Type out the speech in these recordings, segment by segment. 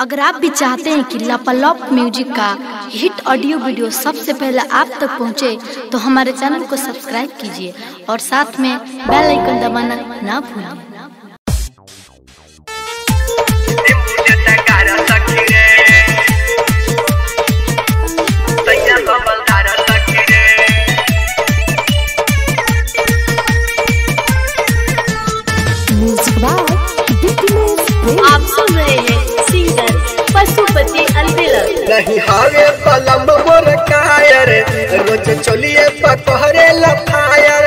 अगर आप भी चाहते हैं कि लापालॉप म्यूजिक का हिट ऑडियो वीडियो सबसे पहले आप तक पहुंचे, तो हमारे चैनल को सब्सक्राइब कीजिए और साथ में बेल आइकन दबाना ना भूलें आप सुन रहे हैं सिंगर पशुपति अलबेला नहीं हावे पलम मोर कायर रोज चलिए पकहरे लफायर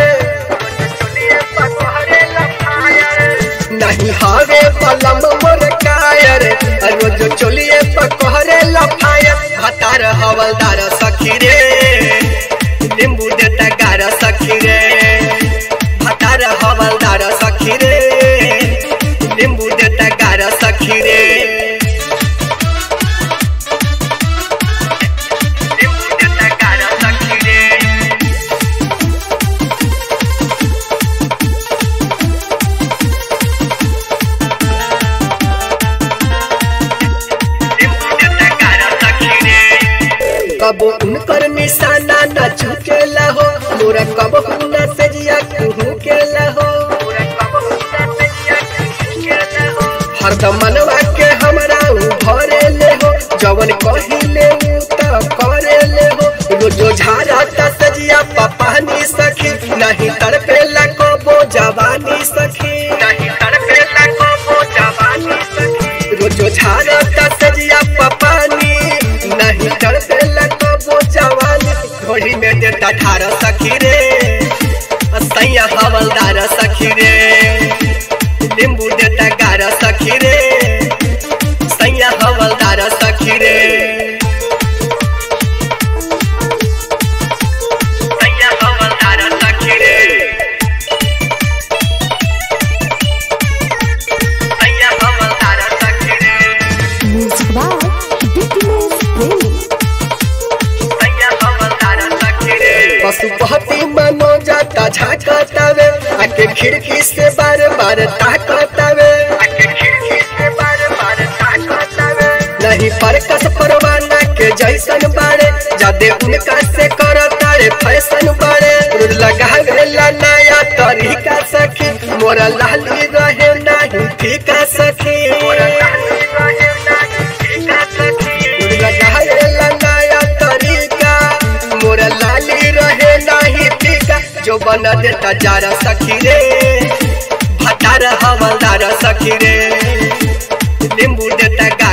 नहीं हावे पलम मोर कायर रोज चलिए पकहरे लफायर हतार हवलदार सखी रे नींबू देता गार सखी रे हतार हवलदार सखी रे नींबू देता गार सखी रे कबो उनकर निशाना न झुकेला हो मोरा कबो न सजिया कुहू केला हो हरदम मनवा के हमरा उ भरे ले हो जवन कहिले उ त करे ले हो रोजो झारा त सजिया पपानी सखी नहीं तड़पेला कबो जवानी सखी नहीं तड़पेला कबो जवानी सखी रोजो झारा त सजिया पपानी नहीं तड़पेला कबो जवानी घोड़ी में देता ठार सखी रे सैया हवलदार सखी रे नींबू देता गार सखी रे सैया हवलदार सखी रे सैया हवलदार सखी रे सैया हवलदार सखी रे सैया हवलदार सखी रे पशुपति मनो जाता झाकतावे आके खिड़की से बार बार ताकतावे आके खिड़की से बार बार ताकतावे नहीं परकस परवाना के जैसन बाड़े जादे उनका से करता रे फैशन बाड़े रुद लगा गेला नया तरीका सखी मोरा लाली रहे नहीं फीका सखी मोरा लाली रहे नहीं फीका सखी रुद लगा गेला नया तरीका मोरा लाली रहे नहीं फीका जो बना देता जारा सखी रे भटार हवलदार सखी रे नींबू